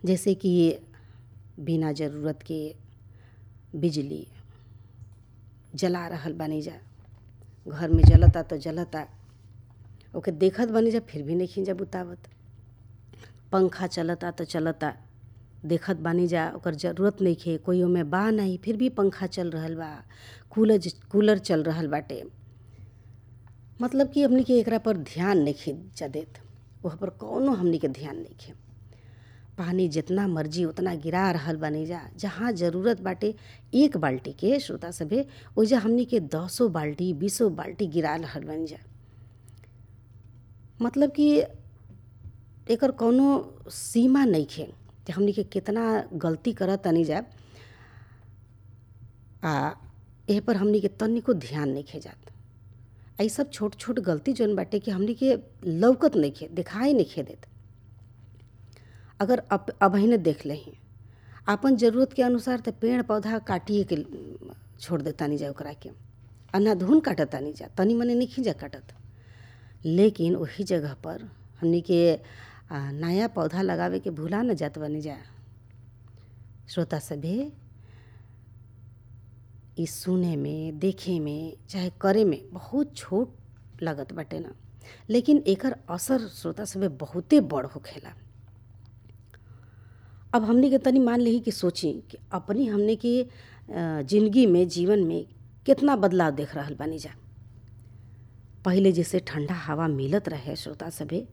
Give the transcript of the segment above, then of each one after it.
जैसे कि बिना ज़रूरत के बिजली जला रहल बानी जा घर में जलता तो जलता ओके देखत बानी जा फिर भी नइखी जा बुतावत पंखा चलता तो चलता देखत बानी जा ओकर ज़रूरत नइखे कोई ओमे बा नाही फिर भी पंखा चल रहल बा कूलर कूलर चल रहल बाटे मतलब कि हमनी के एकरा पर ध्यान नइखे जा देत ओह पर कौनो हमनी के ध्यान नइखे पानी जितना मर्जी उतना गिरा रहल बानी जा जहाँ ज़रूरत बाटे एक बाल्टी के श्रोता सभे ओइजा हमनी के दसो बाल्टी बीसो बाल्टी गिरा रहल बानी जा मतलब कि एकर कौनो सीमा नइखे कि हमनी के केतना गलती करत तानी जा आ एह पर हमनी के तनिको ध्यान नइखे जात आ इ सब छोट छोट गलती जौन बाटे कि हमनी के लौकत नइखे दिखाई नइखे देत अगर अब अबहिने देख लही आपन ज़रूरत के अनुसार त पेड़ पौधा काटिए के छोड़ देतानी जा ओकरा के अंधाधुन काटतानी जा तनी मनी नइखी जा काटत लेकिन ओही जगह पर हमनी के नया पौधा लगावे के भुला न जात बानी जा श्रोता सभे इ सुने में देखे में चाहे करे में बहुत छोट लागत बाटे न लेकिन एकर असर श्रोता सभे बहुते बड़ होखेला अब हमनी के तनी मान लिही कि सोची कि अपनी हमने के जिंदगी में जीवन में कितना बदलाव देख रहल बानी जा पहिले जैसे ठंडा हवा मिलत रहे श्रोता सभे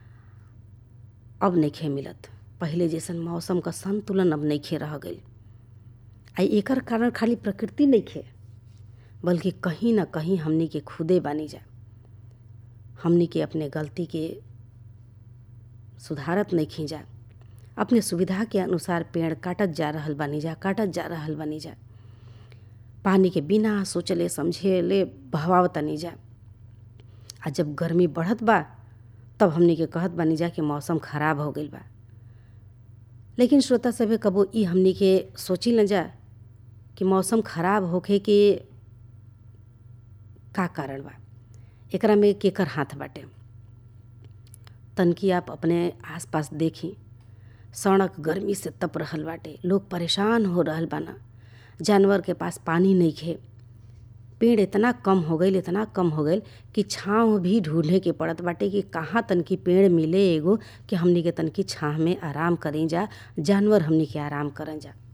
अब नइखे मिलत पहिले जैसन मौसम क संतुलन अब नइखे रह गइल आ एकर कारण खाली प्रकृति नइखे बल्कि कहीं न कहीं हमनी के खुदे बानी जा हमनी के अपने गलती के सुधारत नइखी जा अपने सुविधा के अनुसार पेड़ काटत जा रहल बानी जा काटत जा रहल बानी जा पानी के बिना सोचले समझेले बहवावतानी जा आ जब गर्मी बढ़त बा तब हमनी के कहत बानी जा कि मौसम खराब हो गइल बा लेकिन श्रोता सभे कबो इ हमनी के सोची न जा कि मौसम खराब होखे के का कारण बा एकरा में केकर हाथ बाटे तनकी आप अपने आसपास देखी सड़क गर्मी से तप रहल बाटे लोग परेशान हो रहल बाना जानवर के पास पानी नइखे पेड़ इतना कम हो गईल इतना कम हो गईल कि छाँव भी ढूंढे के पड़त बाटे कि कहाँ तनकी पेड़ मिले एगो कि हमनी के तनकी छाँव में आराम करें जा जानवर हमनी के आराम करें जा